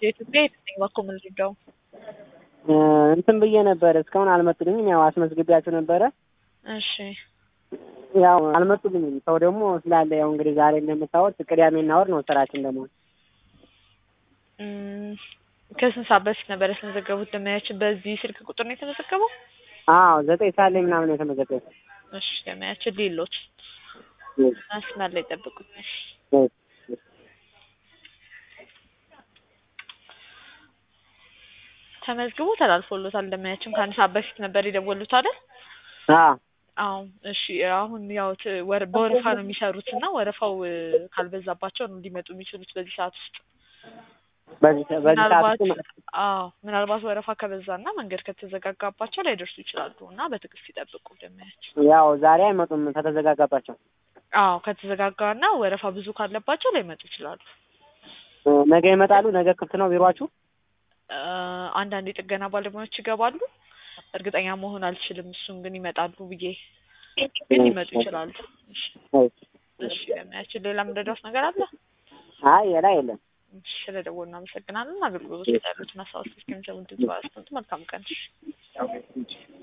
የኢትዮጵያ የትኛው በኩል ምንድነው? እንትን ብዬ ነበር እስካሁን አልመጡልኝም። ያው አስመዝግቢያቸው ነበረ። እሺ ያው አልመጡልኝም። ሰው ደግሞ ስላለ ያው እንግዲህ ዛሬ እንደምታወት ቅዳሜና እሑድ ነው ስራችን ደግሞ እም፣ ከስንት ሰዓት በፊት ነበር ያስመዘገቡት? ደመያችን በዚህ ስልክ ቁጥር ነው የተመዘገበው? አዎ ዘጠኝ ሰዓት ላይ ምናምን ነው የተመዘገበ። እሺ ደመያችን ሌሎች መስመር ላይ ጠብቁኝ። እሺ ተመዝግቦ ተላልፎሎታል። ደመያችን ከአንድ ሰዓት በፊት ነበር የደወሉት አይደል? አዎ አዎ እሺ። አሁን ያው ት- ወረ- በወረፋ ነው የሚሰሩት እና ወረፋው እ፣ ካልበዛባቸው ነው ሊመጡ የሚችሉት በዚህ ሰዓት ውስጥ። በዚህ በዚህ ሰዓት ምናልባት ውስጥ አዎ ምናልባት ወረፋ ከበዛና መንገድ ከተዘጋጋባቸው ላይደርሱ ይችላሉ እና በትዕግስት ይጠብቁ ደመያችን። ያው ዛሬ አይመጡም ከተዘጋጋባቸው። አዎ ከተዘጋጋና ወረፋ ብዙ ካለባቸው ላይመጡ ይችላሉ። ነገ ይመጣሉ። ነገ ክፍት ነው ቢሯችሁ? እ፣ አንዳንድ የጥገና ባለሙያዎች ይገባሉ። እርግጠኛ መሆን አልችልም። እሱን ግን ይመጣሉ ብዬ ግን ሊመጡ ይችላሉ። እሺ እሺ ደመያችን ሌላ ምንረዳት ነገር አለ? አይ ሌላ የለም። እሺ ስለደወሉ እናመሰግናለን። አገልግሎቶች ያሉትን አስተዋጽኦ እስከሚሰሙ ድምጽ ባያስቀምጡ መልካም ቀን።